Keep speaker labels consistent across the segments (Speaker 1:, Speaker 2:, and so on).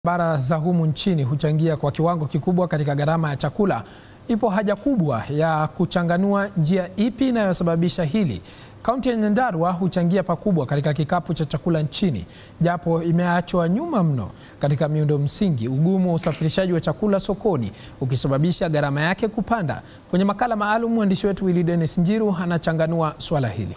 Speaker 1: Barabara za humu nchini huchangia kwa kiwango kikubwa katika gharama ya chakula. Ipo haja kubwa ya kuchanganua njia ipi inayosababisha hili. Kaunti ya Nyandarua huchangia pakubwa katika kikapu cha chakula nchini, japo imeachwa nyuma mno katika miundo msingi, ugumu wa usafirishaji wa chakula sokoni ukisababisha gharama yake kupanda. Kwenye makala maalum, mwandishi wetu Willy Dennis Njiru anachanganua suala hili.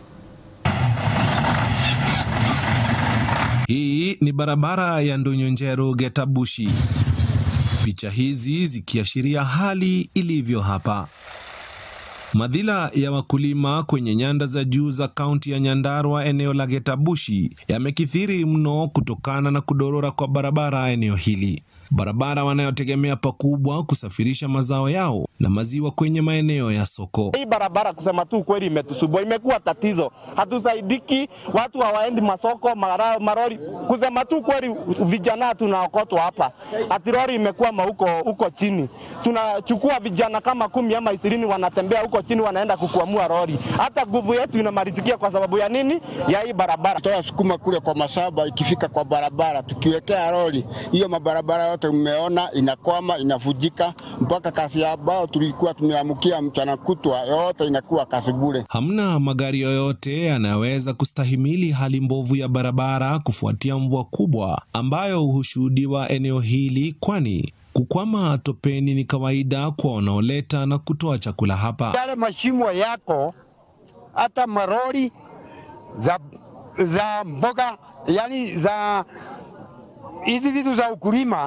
Speaker 2: Hii ni barabara ya Ndonyonjero Getabushi. Picha hizi zikiashiria hali ilivyo hapa. Madhila ya wakulima kwenye nyanda za juu za kaunti ya Nyandarua eneo la Getabushi yamekithiri mno kutokana na kudorora kwa barabara eneo hili. Barabara wanayotegemea pakubwa kusafirisha mazao yao na maziwa kwenye maeneo ya soko.
Speaker 3: Hii barabara kusema tu kweli imetusubua, imekuwa tatizo, hatusaidiki, watu hawaendi masoko, mara, marori. Kusema tu kweli, vijana tunaokotwa hapa, ati lori imekuwa huko huko chini, tunachukua vijana kama kumi ama ishirini wanatembea huko chini, wanaenda kukuamua lori. Hata nguvu yetu inamalizikia kwa sababu ya nini? Ya hii barabara.
Speaker 4: Toa sukuma kule kwa mashamba, ikifika kwa barabara tukiwekea lori hiyo, mabarabara yote mmeona inakwama, inavujika, mpaka kasi ambao tulikuwa tumeamkia mchana kutwa yote inakuwa kasi bure.
Speaker 2: Hamna magari yoyote yanayoweza kustahimili hali mbovu ya barabara kufuatia mvua kubwa ambayo hushuhudiwa eneo hili, kwani kukwama topeni ni kawaida kwa wanaoleta na kutoa chakula hapa.
Speaker 4: Yale mashimo yako hata marori za, za mboga yani za hizi vitu za ukulima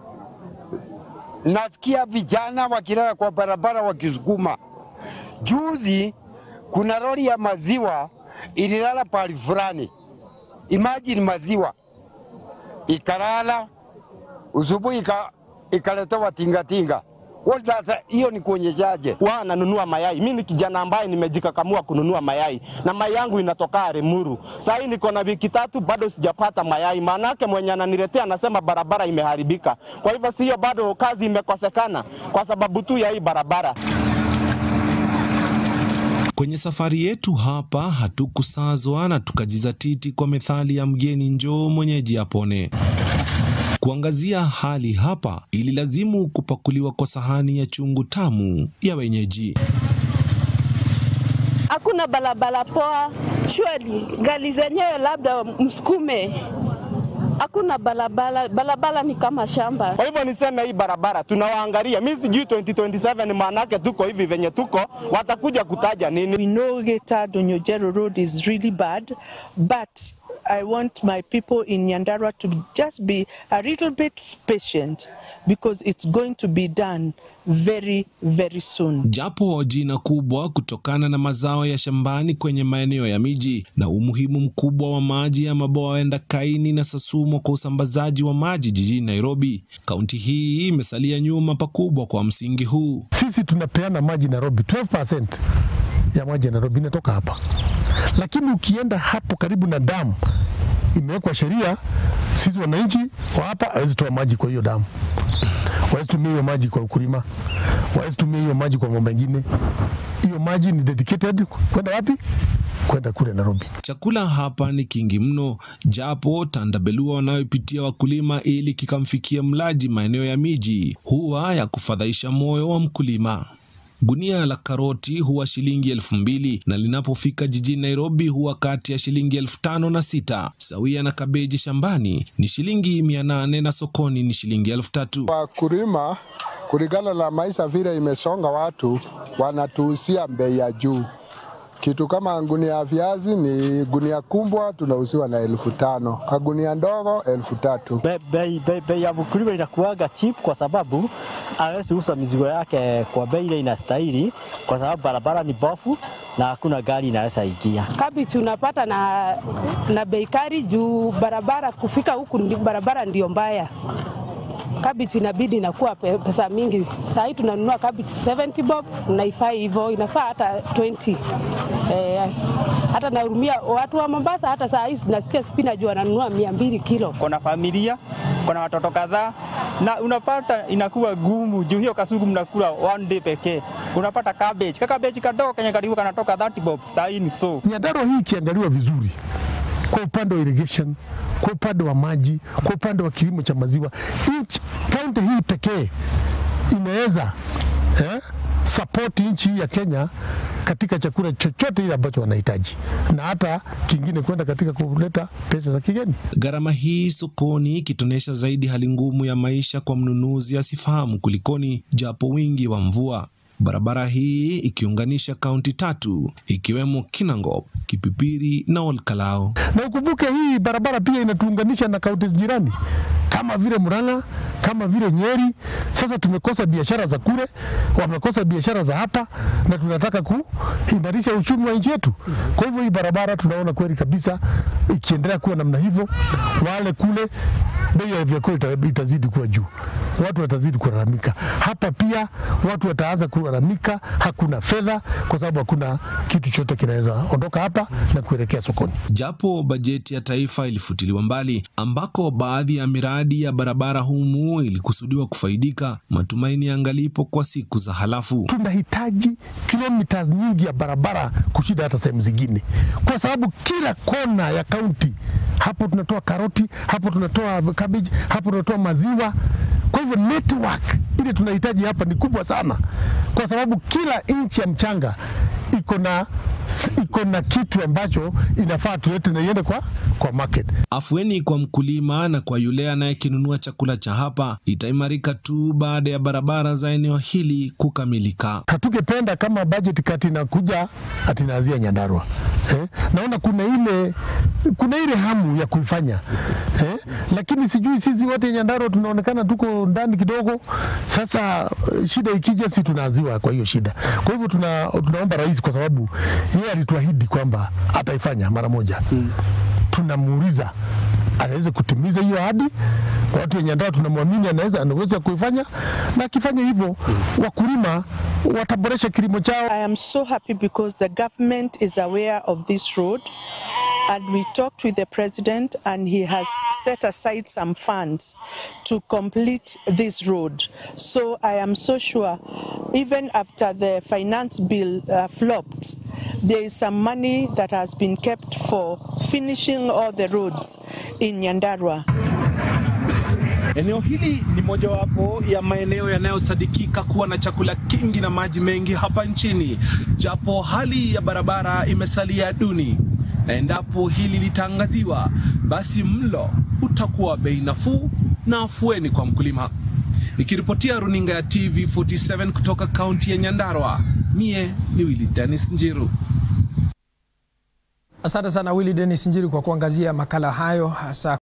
Speaker 4: nasikia vijana wakilala kwa barabara wakisukuma. Juzi kuna lori ya maziwa ililala pali fulani, imagine maziwa ikalala, usubuhi ika, ikaletewa tingatinga. Hiyo ni kuonyeshaje?
Speaker 3: Wao nanunua mayai. Mimi ni kijana ambaye nimejikakamua kununua mayai na mayai yangu inatoka Limuru. Sasa hii niko na wiki tatu bado sijapata mayai, maanake mwenye ananiletea anasema barabara imeharibika. Kwa hivyo sio, bado kazi imekosekana kwa sababu tu ya hii barabara.
Speaker 2: Kwenye safari yetu hapa hatukusazwa na tukajizatiti kwa methali ya mgeni njoo mwenyeji apone. Kuangazia hali hapa ililazimu kupakuliwa kwa sahani ya chungu tamu ya wenyeji.
Speaker 5: Hakuna barabara poa, shweli gari zenyewe labda msukume hakuna barabara, barabara ni kama shamba.
Speaker 3: Kwa hivyo niseme hii barabara tunawaangalia, mimi sijui 2027 maanake tuko hivi venye tuko, watakuja kutaja nini?
Speaker 6: We know Geta Donyojero Road is really bad, but I want my people in Nyandarua to just be a little bit patient because it's going to be done very very soon.
Speaker 2: Japo jina kubwa kutokana na mazao ya shambani kwenye maeneo ya miji na umuhimu mkubwa wa maji ya mabwawa ya Ndakaini na Sasumo kwa usambazaji wa maji jijini Nairobi, kaunti hii imesalia nyuma pakubwa kwa msingi huu.
Speaker 7: Sisi tunapeana maji Nairobi, 12% ya maji ya Nairobi inatoka hapa, lakini ukienda hapo karibu na damu imewekwa sheria, sisi wananchi wa hapa hawezi toa maji kwa hiyo damu, hawezi tumia hiyo maji kwa ukulima, hawezi tumia hiyo maji kwa mambo mengine. Hiyo maji ni dedicated kwenda wapi? Kwenda kule Nairobi.
Speaker 2: Chakula hapa ni kingi mno, japo tandabelua wanayopitia wakulima ili kikamfikia mlaji maeneo ya miji huwa ya kufadhaisha moyo wa mkulima. Gunia la karoti huwa shilingi elfu mbili na linapofika jijini Nairobi huwa kati ya shilingi elfu tano na sita sawia na kabeji shambani ni shilingi mia nane na sokoni ni shilingi elfu tatu.
Speaker 8: Wakulima kulingana na maisha vile imesonga, watu wanatuhusia bei ya juu. Kitu kama gunia ya viazi ni gunia kubwa tunauziwa na elfu tano kagunia ndogo elfu tatu.
Speaker 9: Bei be, be ya mkulima inakuwaga cheap kwa sababu hawezi uza mizigo yake kwa bei ile inastahili, kwa sababu barabara ni bofu na hakuna gari inaweza ingia.
Speaker 5: Kabichi unapata na, na bei kali juu barabara kufika huku barabara ndio mbaya kabichi inabidi inakuwa pesa mingi. Saa hii tunanunua kabichi 70 bob, naifai hivyo, inafaa hata 20 eh, hata nahurumia watu wa Mombasa. Hata saa hii nasikia spinach wananunua mia mbili kilo.
Speaker 10: Kuna familia, kuna watoto kadhaa, na unapata inakuwa gumu juu hiyo kasugu mnakula one day pekee. Unapata cabbage, ka cabbage kadogo kenye karibu kanatoka 30 bob, saa hii ni so.
Speaker 7: Nyandarua hii ikiangaliwa vizuri kwa upande wa irrigation, kwa upande wa maji, kwa upande wa kilimo cha maziwa. Nchi kaunti hii pekee inaweza eh, support nchi hii ya Kenya katika chakula chochote ile ambacho wanahitaji, na hata kingine kwenda katika kuleta pesa za kigeni.
Speaker 2: Gharama hii sokoni ikitonesha zaidi hali ngumu ya maisha kwa mnunuzi asifahamu kulikoni, japo wingi wa mvua. Barabara hii ikiunganisha kaunti tatu ikiwemo Kinangop, Kipipiri na Olkalao.
Speaker 7: Na ukumbuke hii barabara pia inatuunganisha na kaunti jirani kama vile Murang'a, kama vile Nyeri. Sasa tumekosa biashara za kule, wamekosa biashara za hapa, na tunataka kuimarisha uchumi wa nchi yetu. Kwa hivyo hii barabara tunaona kweli kabisa ikiendelea kuwa namna hivyo, wale kule bei ya vyakula ita- itazidi kuwa juu, watu watazidi kulalamika. Hapa pia watu wataanza kulalamika, hakuna fedha kwa sababu hakuna kitu chote kinaweza ondoka hapa na kuelekea sokoni.
Speaker 2: Japo bajeti ya taifa ilifutiliwa mbali, ambako baadhi ya miradi ya barabara humu ilikusudiwa kufaidika, matumaini yangalipo kwa siku za halafu.
Speaker 7: tunahitaji kilomita nyingi ya barabara kushinda hata sehemu zingine, kwa sababu kila kona ya kaunti hapo tunatoa karoti, hapo tunatoa cabbage, hapo tunatoa maziwa. Kwa hivyo network ile tunahitaji hapa ni kubwa sana, kwa sababu kila inchi ya mchanga iko na iko na kitu ambacho inafaa tulete na iende kwa, kwa market.
Speaker 2: Afueni kwa mkulima na kwa yule anayekinunua chakula cha hapa itaimarika tu baada ya barabara za eneo hili kukamilika.
Speaker 7: Hatungependa kama budget kati inakuja ati inaanzia Nyandarua eh? Naona kuna ile kuna ile hamu ya kuifanya eh? Lakini sijui sisi wote Nyandarua tunaonekana tuko ndani kidogo. Sasa eh, shida ikija, si tunaanziwa kwa hiyo shida. Kwa hivyo tuna, tunaomba rais, kwa sababu yeye alituahidi kwamba ataifanya mara moja hmm. Tunamuuliza anaweza kutimiza hiyo ahadi. Watu wenye Nyandarua tunamwamini anaweza anaweza kuifanya, na akifanya hivyo wakulima wataboresha kilimo chao.
Speaker 6: I am so happy because the government is aware of this road and we talked with the president and he has set aside some funds to complete this road. So I am so sure even after the finance bill uh, flopped, there is some money that has been kept for finishing all the roads in Nyandarua.
Speaker 2: Eneo hili ni mojawapo ya maeneo yanayosadikika kuwa na chakula kingi na maji mengi hapa nchini, japo hali ya barabara imesalia duni, na endapo hili litaangaziwa, basi mlo utakuwa bei nafuu na afueni kwa mkulima. Nikiripotia runinga ya TV47 kutoka kaunti ya Nyandarua, mie ni Willy Dennis Njiru.
Speaker 1: Asante sana Willy Dennis Njiri kwa kuangazia makala hayo hasa